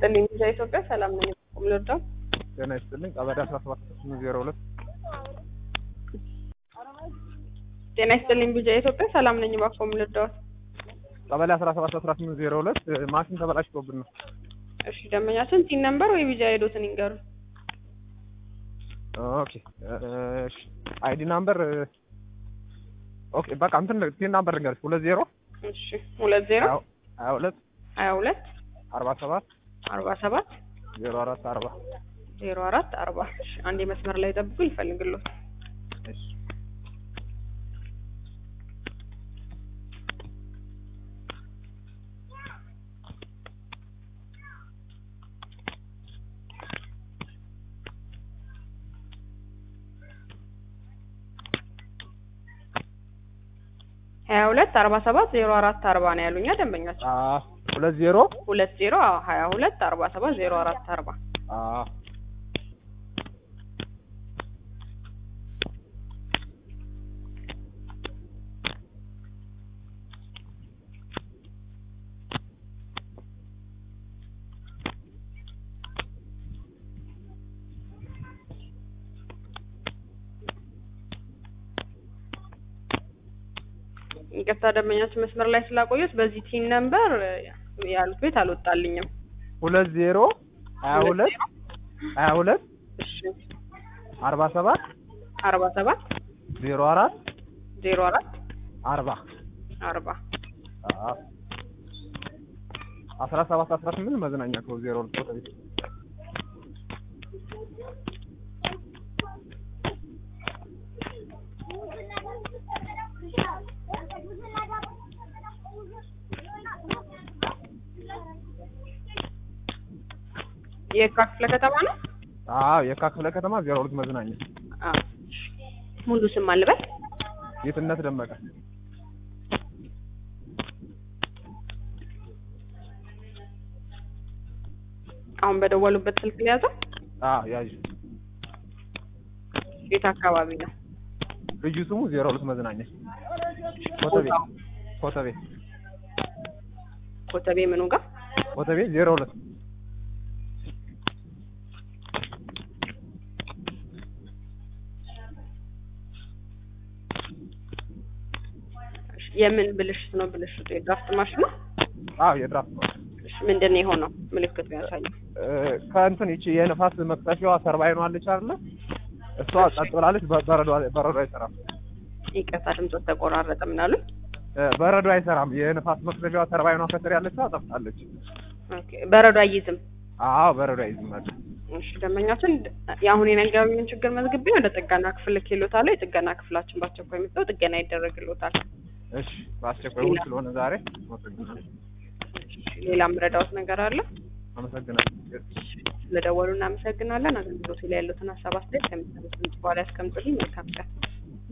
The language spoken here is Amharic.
ይስጥልኝ። ቪዛ ኢትዮጵያ ሰላም ነኝ። ቁም ልርዳው። ጤና ይስጥልኝ። ቀበሌ አስራ ሰባት ዜሮ ሁለት ጤና ይስጥልኝ። ቪዛ ኢትዮጵያ ሰላም ነኝ። እባክዎ ምን ልርዳዎት? ቀበሌ አስራ ሰባት አስራ ስምንት ዜሮ ሁለት ማሽን ተበላሽቶብን ነው። እሺ ደንበኛችን ቲን ነምበር ወይ ቪዛ ሄዶትን ይንገሩ። ኦኬ እሺ አይዲ ናምበር ኦኬ በቃ እንትን ቲን ናምበር ልንገርሽ ሁለት ዜሮ እሺ ሁለት ዜሮ ሀያ ሁለት ሀያ ሁለት አርባ ሰባት አርባ ሰባት ዜሮ አራት አርባ ዜሮ አራት አርባ እሺ አንዴ መስመር ላይ ጠብቁ ይፈልግሎት እሺ ሀያ ሁለት አርባ ሰባት ዜሮ አራት አርባ ነው ያሉኛ ደንበኛቸው። አዎ ሁለት ዜሮ ሁለት ዜሮ አዎ ሀያ ሁለት አርባ ሰባት ዜሮ አራት አርባ አዎ ይቅርታ ደንበኛችን መስመር ላይ ስላቆዩት በዚህ ቲን ነምበር ያሉት ቤት አልወጣልኝም። ሁለት ዜሮ ሀያ ሁለት ሀያ ሁለት እሺ አርባ ሰባት አርባ ሰባት ዜሮ አራት ዜሮ አራት አርባ አርባ አዎ አስራ ሰባት አስራ ስምንት መዝናኛ ክበብ ዜሮ ሁለት ቦታ ቤት የካ ክፍለ ከተማ ነው። አዎ የካ ክፍለ ከተማ ዜሮ ሁለት መዝናኛ አዎ ሙሉ ስም አልበል ጌትነት ደመቀ አሁን በደወሉበት ስልክ ሊያዘው አዎ ያዥ የት አካባቢ ነው? ልዩ ስሙ ዜሮ ሁለት መዝናኛ ኮተቤ ቦታው? ኮተቤ ኮተቤ ምኑ ጋር? ኮተቤ ዜሮ ሁለት የምን ብልሽት ነው? ብልሽቱ የድራፍት ማሽን ነው? አዎ የድራፍት ነው እሺ ምንድን ነው የሆነው? ምልክቱ ያሳየው። እ ከእንትን ይቺ የንፋስ መክተፊያዋ ሰርባይኗ አለች አይደለ እሷ ጸጥ ብላለች በ- በረዶ በረዶ አይሰራም ይቅርታ ድምፆት ተቆራረጠ። ምን አሉ? እ በረዶ አይሰራም የንፋስ መክተፊያዋ ሰርባይኗ ከስር ያለችው ጠፍታለች ኦኬ በረዶ አይይዝም። አዎ በረዶ አይዝም ማለት እሺ ደንበኛችን የአሁን የነገሩኝን ችግር መዝግቤ ወደ ጥገና ክፍል ልኬልዎታለሁ። የጥገና ክፍላችን በአስቸኳይ መጥተው ጥገና ይደረግልዎታል። እሺ በአስቸኳይ እሑድ ስለሆነ ዛሬ አመሰግናለሁ ሌላ ምረዳዎት ነገር አለ? አመሰግናለሁ ስለደወሉ እናመሰግናለን። አገልግሎቱ ላይ ያሉትን ሀሳብ አስተያየት ከሚሰሙት ድምጽ በኋላ ያስቀምጡልኝ። መልካም ቀን።